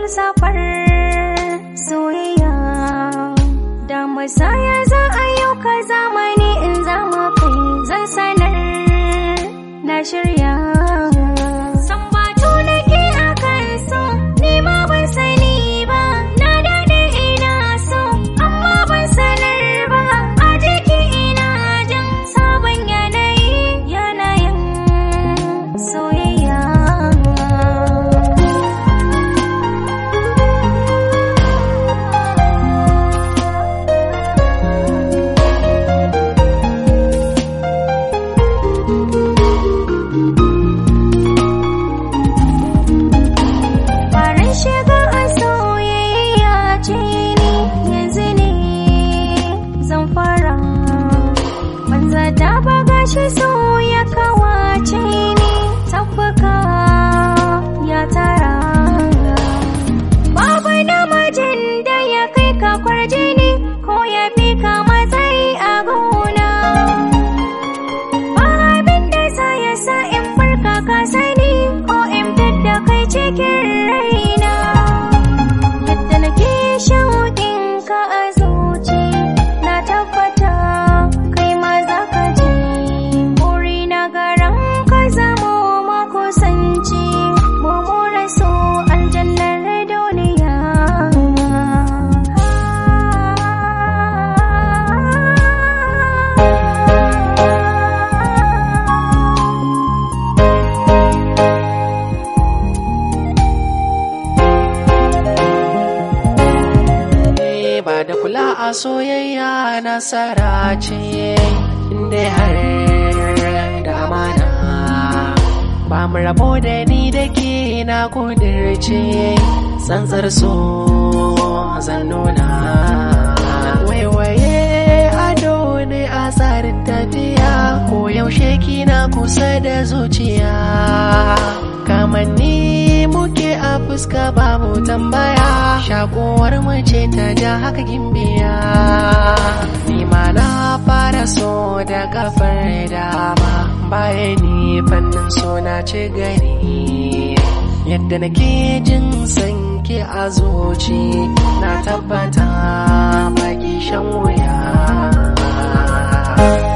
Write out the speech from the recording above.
safar soyayya da musaya za a yau ka zamani in zama kai zan sanar na shirya sambatu nake a kan so ni ma ban sani ba na daɗe ina so amma ban sanar ba a jiki ina jin sabon yanayi yanayin soyayya Farin shiga a soyayya ce ni yanzu ne zan fara. Banza ta baga shi so ya kawace ni tabbaka ya tara. Babu namijin da ya kai ka kwarjini ko ya fi ka matsayi a gona. Ba abin da za ya sa in farka ka sani ko in fidda kai cikin raina. Yadda nake shauƙin ka a zuci na tabbata kai ma za ka ji. Buri na garan ka zamo makusanci mu more so aljannar duniya. Eh, ba da kula a soyayya nasara ce inda har da amana ba mu rabo da ni da ke na kudirce tsantsar so zan nuna waiwaye ado ne a tsarin tafiya ko yaushe kina kusa da zuciya kamanni muke a fuska babu tambaya shakuwar mace ta ja haka gimbiya ni ma na fara so da kafar dama baya ni fannin so na ci gani yadda nake jin sanke a zuci na tabbata baki shan wuya